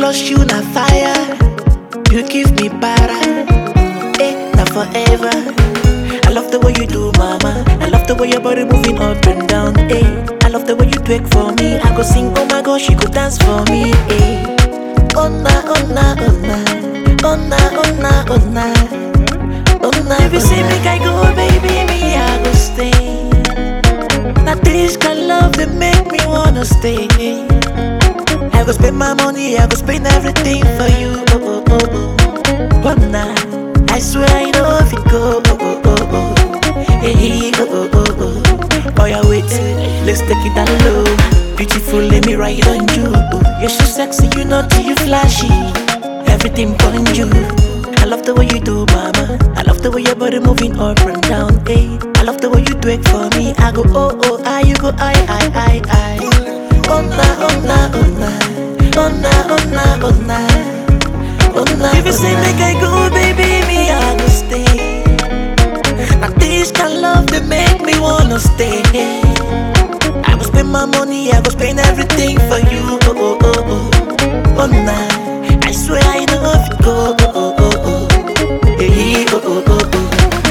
trust you na fire. You give me para, eh, na forever. I love the way you do, mama. I love the way your body moving up and down, eh. I love the way you twerk for me. I go sing, oh my gosh, you go dance for me, eh. Oh na, oh na, oh na, oh na, oh na, oh na, oh na. If you say make I go, baby, me I go stay. Now this kind love that make me wanna stay. I go spend my money, I go spend everything for you. Oh, oh, oh, oh. Oh, nah. I swear I know if it go. Oh, oh, oh, oh. Hey, oh, oh, oh, oh. Oh, yeah, wait. Let's take it down low. Beautiful, let me ride on you. You're so sexy, you know, you flashy. Everything on you. I love the way you do, mama. I love the way your body moving up and down, hey. I love the way you do it for me. I go, oh, oh, I, you go, I, I, I, I. Oh, na, oh, na, oh, na. Oh, na, oh, na, oh, na. Oh, na, if you say make I go, baby, me, I go stay. Now this kind love that make me wanna stay. I go spend my money, I go spend everything for you. Oh, oh, oh, oh. Oh, nah. I swear I know if it go. Oh, oh, oh, oh. Hey, oh, oh, oh, oh.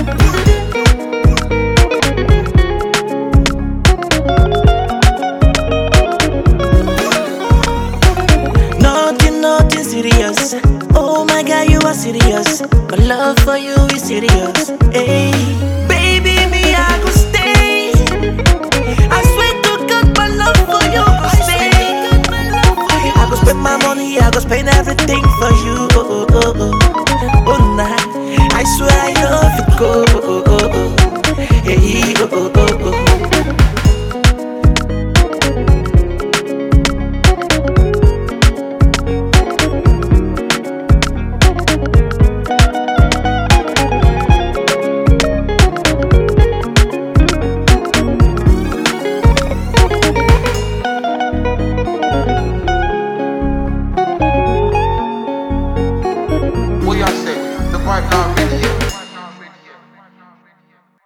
Nothing, nothing serious. Oh my God, you are serious. My love for you is serious. Hey, baby, me I go stay. I swear to God, my love for you go stay. I go spend my money, I go spend everything for you. Oh oh oh oh, oh nah. I swear I love it go.